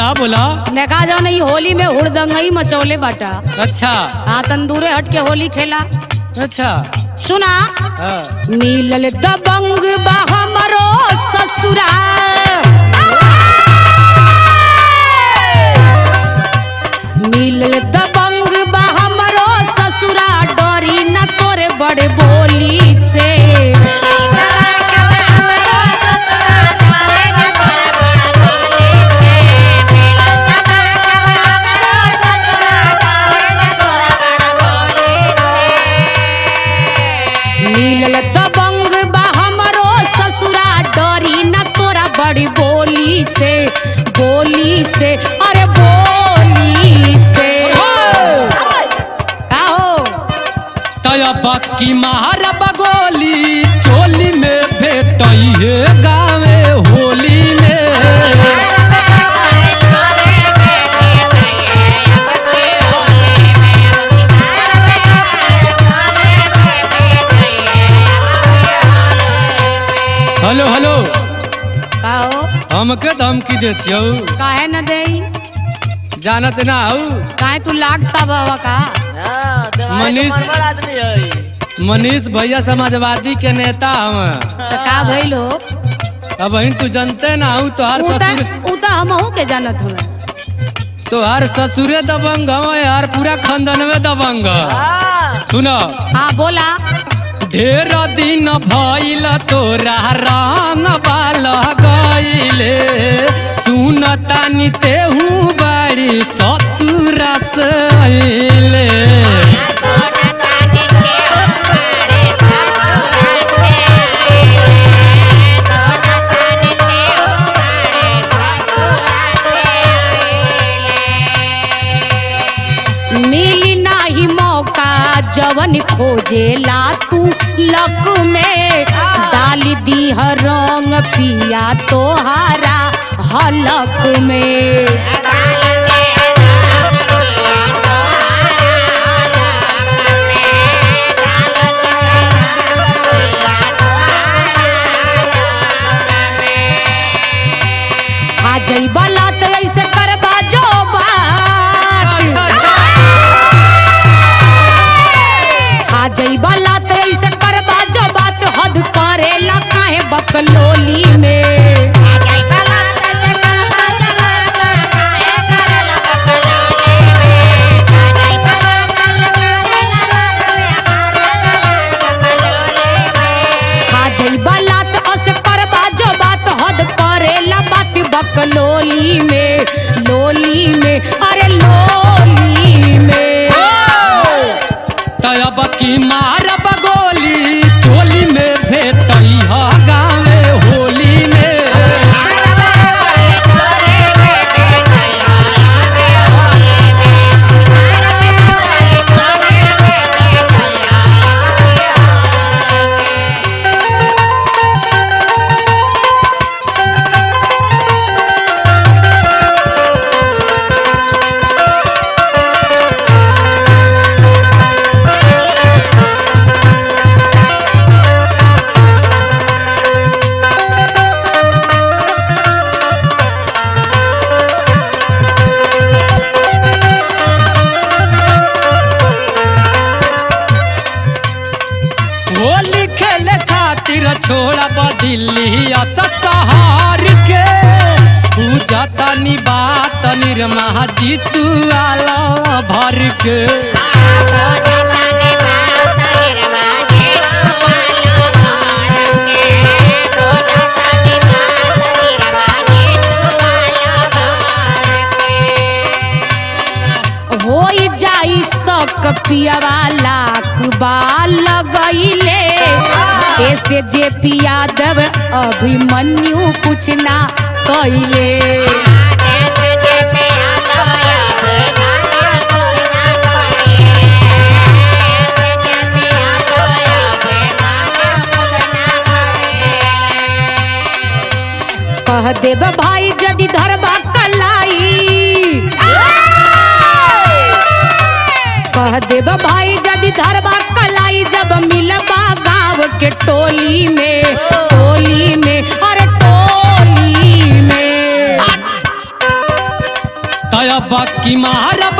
बोला बोला देखा जाओ नहीं होली में हुड़दंगई मचौले बाटा अच्छा हाँ तंदूरे हट के होली खेला अच्छा सुना हाँ। मिलल दबंग बा हमरो ससुरा मिलल दबंग बा हमरो ससुरा डरी न तोरे बड़े बोली से मिलल दबंग बा हमरो ससुरा डरी न तोरा बड़ी बोली से बोली से अरे बोली से का हो तया बाकी महार बगोली चोली में भेटई है गावे होली में हेलो हेलो का हो हमके धमकी देती हो काहे न देई जानत ना हूँ काहे तू लाट सब हवा का हाँ, दवाई मनीष- के मनमर आदमी है मनीष भैया समाजवादी के नेता हम तो का भइल हो अब वही तू जानते ना हूँ तोहार उ ससुर त उ त हमहू के जानत हमें तोहार ससुरे दबंग हम यार पूरा खानदान में दबंग हाँ, सुनो हाँ बोला ढेर दिन भइल तोरा रंग बाल गइले सुन तानी तेहू बाड़ी ससुर से अइले मिली नाही मौका जवन खोजेला तू लक में डाली दी रंग पिया तोहारा हलक में आ जइबला त ऐसे करबा जो बात आ जइबला त ऐसे करबा जो बात हद करेला काहे बकलोली में आ जइबला त ऐसे करबा जो बात हद करेला बात बकलोली में लोली में अरे लोली में तब की मार बगोली चोली में भेटई ह गावे होली में होली खेले खातिर छोड़ा दिल्ली शहर के पूजा तनी बात निर्मा जीतू आला भर के होई जाई सक पियावा लाख बाल लगइले ऐसे जे पिया देव अभिमन्यु कुछ ना कइले कह देब भाई यदि धरबा कलाई कह देब भाई यदि धरबा कलाई जब मिलबा गाँव के टोली में टोली में अरे टोली में अब की मारब